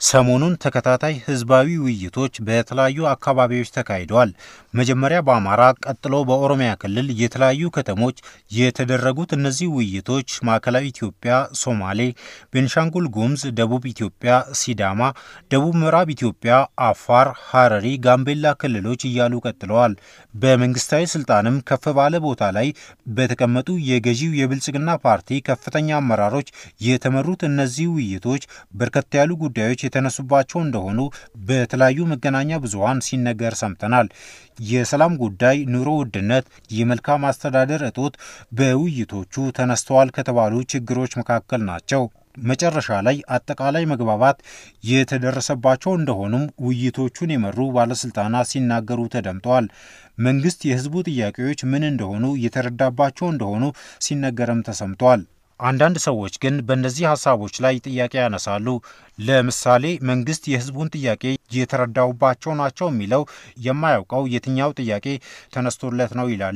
ሰሞኑን ተከታታይ ህዝባዊ ውይይቶች በተለያዩ አካባቢዎች ተካሂደዋል። መጀመሪያ በአማራ ቀጥሎ በኦሮሚያ ክልል የተለያዩ ከተሞች የተደረጉት እነዚህ ውይይቶች ማዕከላዊ ኢትዮጵያ፣ ሶማሌ፣ ቤንሻንጉል ጉሙዝ፣ ደቡብ ኢትዮጵያ፣ ሲዳማ፣ ደቡብ ምዕራብ ኢትዮጵያ፣ አፋር፣ ሀረሪ፣ ጋምቤላ ክልሎች እያሉ ቀጥለዋል። በመንግስታዊ ስልጣንም ከፍ ባለ ቦታ ላይ በተቀመጡ የገዢው የብልጽግና ፓርቲ ከፍተኛ አመራሮች የተመሩት እነዚህ ውይይቶች በርከት ያሉ ጉዳዮች የተነሱባቸው እንደሆኑ በተለያዩ መገናኛ ብዙኃን ሲነገር ሰምተናል። የሰላም ጉዳይ፣ ኑሮ ውድነት፣ የመልካም አስተዳደር እጦት በውይይቶቹ ተነስተዋል ከተባሉ ችግሮች መካከል ናቸው። መጨረሻ ላይ አጠቃላይ መግባባት የተደረሰባቸው እንደሆኑም ውይይቶቹን የመሩ ባለስልጣናት ሲናገሩ ተደምጠዋል። መንግስት የህዝቡ ጥያቄዎች ምን እንደሆኑ የተረዳባቸው እንደሆኑ ሲነገርም ተሰምተዋል። አንዳንድ ሰዎች ግን በእነዚህ ሀሳቦች ላይ ጥያቄ ያነሳሉ። ለምሳሌ መንግስት የህዝቡን ጥያቄ የተረዳውባቸው ናቸው የሚለው የማያውቀው የትኛው ጥያቄ ተነስቶለት ነው ይላሉ።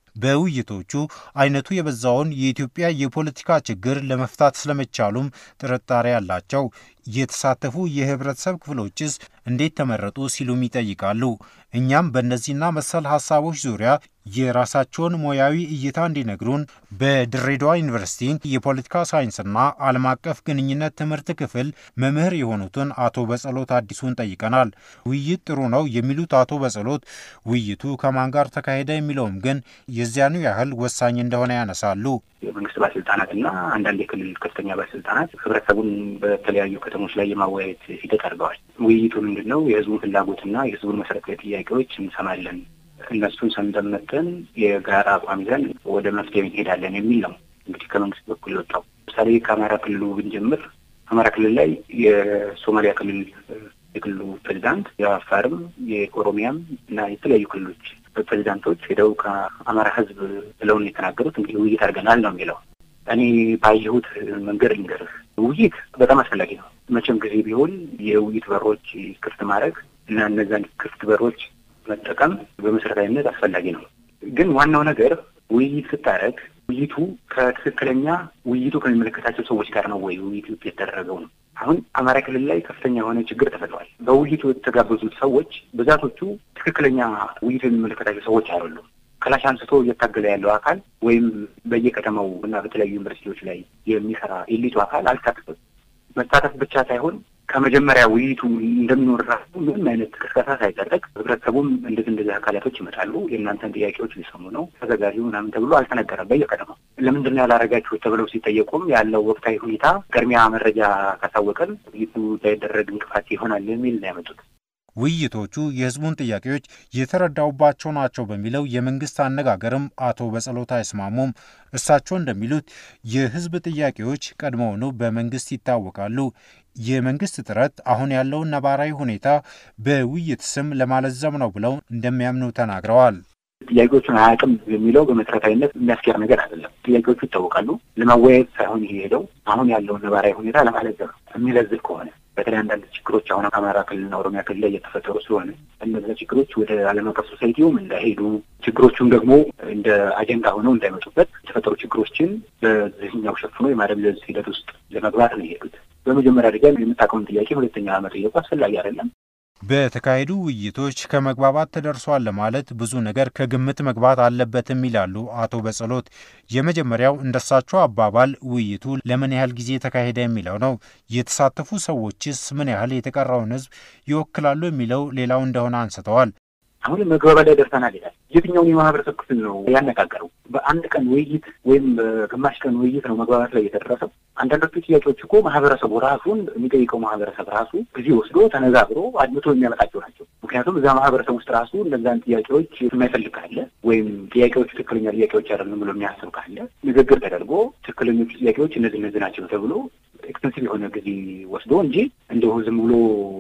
በውይይቶቹ አይነቱ የበዛውን የኢትዮጵያ የፖለቲካ ችግር ለመፍታት ስለመቻሉም ጥርጣሬ አላቸው። የተሳተፉ የህብረተሰብ ክፍሎችስ እንዴት ተመረጡ ሲሉም ይጠይቃሉ። እኛም በእነዚህና መሰል ሀሳቦች ዙሪያ የራሳቸውን ሙያዊ እይታ እንዲነግሩን በድሬዳዋ ዩኒቨርሲቲ የፖለቲካ ሳይንስና ዓለም አቀፍ ግንኙነት ትምህርት ክፍል መምህር የሆኑትን አቶ በጸሎት አዲሱን ጠይቀናል። ውይይት ጥሩ ነው የሚሉት አቶ በጸሎት ውይይቱ ከማን ጋር ተካሄደ የሚለውም ግን የዚያኑ ያህል ወሳኝ እንደሆነ ያነሳሉ። የመንግስት ባለስልጣናትና አንዳንድ የክልል ከፍተኛ ባለስልጣናት ህብረተሰቡን በተለያዩ ከተሞች ላይ የማወያየት ሂደት አድርገዋል። ውይይቱ ምንድን ነው? የህዝቡን ፍላጎትና የህዝቡን መሰረታዊ ጥያቄዎች እንሰማለን እነሱን ሰምተን መጥተን የጋራ አቋም ይዘን ወደ መፍትሄ እንሄዳለን የሚል ነው። እንግዲህ ከመንግስት በኩል የወጣው ለምሳሌ ከአማራ ክልሉ ብንጀምር አማራ ክልል ላይ የሶማሊያ ክልል የክልሉ ፕሬዚዳንት የአፋርም የኦሮሚያም እና የተለያዩ ክልሎች ፕሬዚዳንቶች ሄደው ከአማራ ህዝብ ብለውን የተናገሩት እንግዲህ ውይይት አድርገናል ነው የሚለው። እኔ ባየሁት መንገድ ልንገርህ፣ ውይይት በጣም አስፈላጊ ነው። መቼም ጊዜ ቢሆን የውይይት በሮች ክፍት ማድረግ እና እነዛን ክፍት በሮች መጠቀም በመሰረታዊነት አስፈላጊ ነው። ግን ዋናው ነገር ውይይት ስታደርግ ውይይቱ ከትክክለኛ ውይይቱ ከሚመለከታቸው ሰዎች ጋር ነው ወይ ውይይቱ የተደረገው ነው። አሁን አማራ ክልል ላይ ከፍተኛ የሆነ ችግር ተፈጥሯል። በውይይቱ የተጋበዙት ሰዎች ብዛቶቹ ትክክለኛ ውይይቱ የሚመለከታቸው ሰዎች አይደሉም። ክላሽ አንስቶ እየታገለ ያለው አካል ወይም በየከተማው እና በተለያዩ ዩኒቨርሲቲዎች ላይ የሚሰራ ኤሊቱ አካል አልተሳተፈም። መሳተፍ ብቻ ሳይሆን ከመጀመሪያ ውይይቱ እንደሚኖር ራሱ ምንም አይነት ቅስቀሳ ሳይደረግ ህብረተሰቡም እንደዚህ እንደዚህ አካላቶች ይመጣሉ፣ የእናንተን ጥያቄዎች ሊሰሙ ነው፣ ተዘጋጁ ምናምን ተብሎ አልተነገረም። በየቀደመው ለምንድን ነው ያላረጋችሁት ተብለው ሲጠየቁም ያለው ወቅታዊ ሁኔታ ቅድሚያ መረጃ ካሳወቀን ውይይቱ እንዳይደረግ እንቅፋት ይሆናል የሚል ነው ያመጡት። ውይይቶቹ የህዝቡን ጥያቄዎች የተረዳውባቸው ናቸው በሚለው የመንግስት አነጋገርም አቶ በጸሎት አይስማሙም። እሳቸው እንደሚሉት የህዝብ ጥያቄዎች ቀድሞውኑ በመንግስት ይታወቃሉ። የመንግስት ጥረት አሁን ያለውን ነባራዊ ሁኔታ በውይይት ስም ለማለዘም ነው ብለው እንደሚያምኑ ተናግረዋል። ጥያቄዎቹን አያውቅም የሚለው በመሰረታዊነት የሚያስኬድ ነገር አይደለም። ጥያቄዎቹ ይታወቃሉ። ለማወያየት ሳይሆን የሄደው አሁን ያለውን ነባራዊ ሁኔታ ለማለዘብ ነው። የሚለዝብ ከሆነ በተለይ አንዳንድ ችግሮች አሁን ከአማራ ክልልና ኦሮሚያ ክልል ላይ እየተፈጠሩ ስለሆነ እነዚያ ችግሮች ወደ ዓለም አቀፍ ሶሳይቲውም እንዳይሄዱ ችግሮቹም ደግሞ እንደ አጀንዳ ሆነው እንዳይመጡበት የተፈጠሩ ችግሮችን በዚህኛው ሸፍኖ የማደብዘዝ ሂደት ውስጥ ለመግባት ነው የሄዱት። በመጀመሪያ ደረጃ የምታውቀውን ጥያቄ ሁለተኛ መጠየቁ አስፈላጊ አይደለም። በተካሄዱ ውይይቶች ከመግባባት ተደርሷል ለማለት ብዙ ነገር ከግምት መግባት አለበትም ይላሉ አቶ በጸሎት። የመጀመሪያው እንደሳቸው አባባል ውይይቱ ለምን ያህል ጊዜ ተካሄደ የሚለው ነው። የተሳተፉ ሰዎችስ ምን ያህል የተቀረውን ሕዝብ ይወክላሉ የሚለው ሌላው እንደሆነ አንስተዋል። አሁን መግባባት ላይ ደርሰናል ይላል። የትኛውን የማህበረሰብ ክፍል ነው ያነጋገረው? በአንድ ቀን ውይይት ወይም በግማሽ ቀን ውይይት ነው መግባባት ላይ የተደረሰው? አንዳንዶቹ ጥያቄዎች እኮ ማህበረሰቡ ራሱን የሚጠይቀው ማህበረሰብ ራሱ ጊዜ ወስዶ ተነጋግሮ አድምቶ የሚያመጣቸው ናቸው። ምክንያቱም እዛ ማህበረሰብ ውስጥ ራሱ እነዛን ጥያቄዎች የማይፈልግ ካለ ወይም ጥያቄዎቹ ትክክለኛ ጥያቄዎች አይደለም ብሎ የሚያስብ ካለ ንግግር ተደርጎ ትክክለኞቹ ጥያቄዎች እነዚህ እነዚህ ናቸው ተብሎ ኤክስቴንሲቭ የሆነ ጊዜ ወስዶ እንጂ እንደው ዝም ብሎ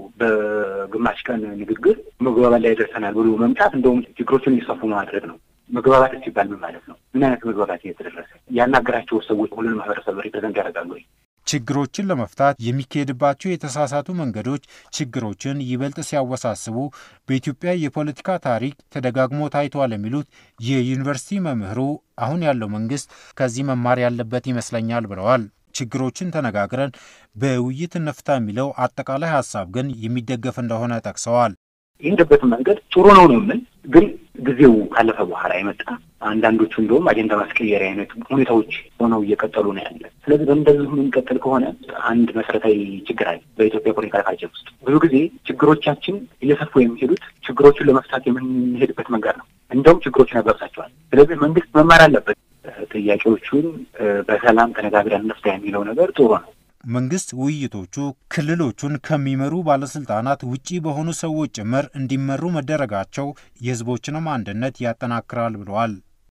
በግማሽ ቀን ንግግር መግባባት ላይ ደርሰናል ብሎ መምጣት እንደውም ችግሮችን እየሰፉ ማድረግ ነው። መግባባት ሲባል ምን ማለት ነው? ምን አይነት መግባባት እየተደረሰ ያናገራቸው ሰዎች ሁሉንም ማህበረሰብ ሪፕሬዘንት ያደርጋሉ ወይ? ችግሮችን ለመፍታት የሚካሄድባቸው የተሳሳቱ መንገዶች ችግሮችን ይበልጥ ሲያወሳስቡ በኢትዮጵያ የፖለቲካ ታሪክ ተደጋግሞ ታይቷል የሚሉት የዩኒቨርሲቲ መምህሩ አሁን ያለው መንግስት ከዚህ መማር ያለበት ይመስለኛል ብለዋል። ችግሮችን ተነጋግረን በውይይት እንፍታ የሚለው አጠቃላይ ሀሳብ ግን የሚደገፍ እንደሆነ ጠቅሰዋል። የሄደበትን መንገድ ጥሩ ነው ነው የምል ግን ጊዜው ካለፈ በኋላ የመጣ አንዳንዶቹ እንደውም አጀንዳ ማስቀየሪያ አይነት ሁኔታዎች ሆነው እየቀጠሉ ነው ያለ። ስለዚህ በእንደዚሁ የምንቀጥል ከሆነ አንድ መሰረታዊ ችግር አለ በኢትዮጵያ ፖለቲካ ካልቸር ውስጥ። ብዙ ጊዜ ችግሮቻችን እየሰፉ የሚሄዱት ችግሮቹን ለመፍታት የምንሄድበት መንገድ ነው። እንደውም ችግሮችን ያባብሳቸዋል። ስለዚህ መንግስት መማር አለበት። ጥያቄዎቹን በሰላም ተነጋግረን እንፍታ የሚለው ነገር ጥሩ ነው። መንግስት ውይይቶቹ ክልሎቹን ከሚመሩ ባለስልጣናት ውጪ በሆኑ ሰዎች ጭምር እንዲመሩ መደረጋቸው የህዝቦችንም አንድነት ያጠናክራል ብለዋል።